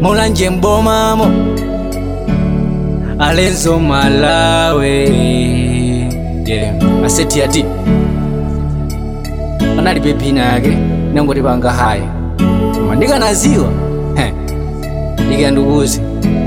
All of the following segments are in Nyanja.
mulanje mbomamo alenzo malawe yeah. aseti ati analibe pina yake nangoti panga haya koma ndikanaziwa heh, ndikandukuzi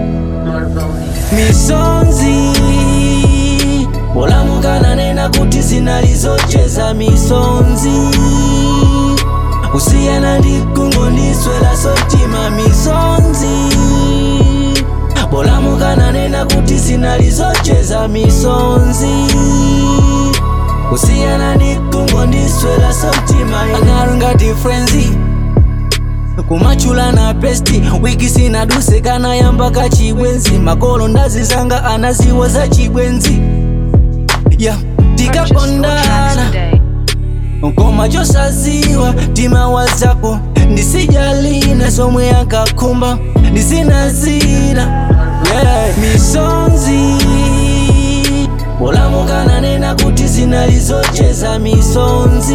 misonzi bolamukana nena kuti zinalizocheza misonzi kusiyana ndikungondiswela sotima misonzi bolamukana nena kuti zinalizocheza misonzi kusiyana ndikungondiswela sotima angarungati frenzi kumachula na pesti wiki sinaduse kana yamba kachibwenzi makolo ndazizanga anaziwa za chibwenzi ya Purchase your tracks tikakondana today. koma chosaziwa timawa zako ndisijalina somwe yankakhumba ndisinazira yeah. misonzi bolamukana nena kuti zinalizocheza misonzi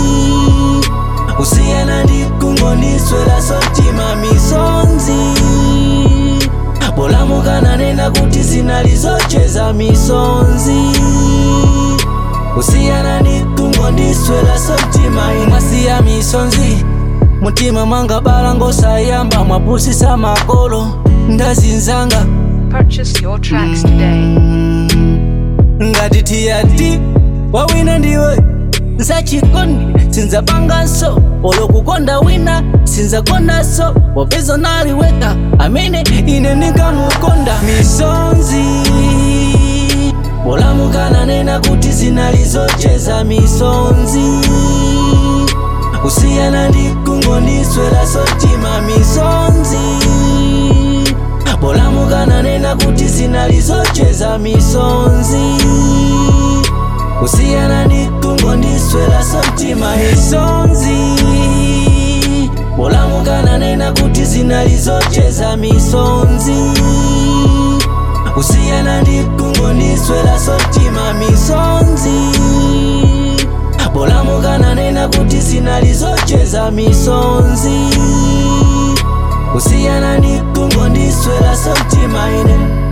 kusiyana ndikungondiswela sotima misonzi bolamukana nena kuti zinalizocheza misonzi kusiyana ndikungondiswela sotima imwasiya misonzi mutima mwanga bala ngosayamba mwapusisa makolo ndazinzanga Purchase your tracks today. ngati tiyati wawina ndiwe nzachikondi sinzapanganso olokukonda wina sinzakondanso popeza naliweka amene ine ndinkamukonda misonzi bolamukana nena kuti zinalizocheza misonzi kusiyana ndikungondiswela sotima misonzi bolamukana nena kuti zinalizocheza misonzi kusiyana ndikungondiswela sotima misonzi bolamukana nena kuti zinalizocheza misonzi kusiyana ndikungondiswela sotima misonzi bolamukana nena kuti zinalizocheza misonzi kusiyana ndikungondiswela sotima ine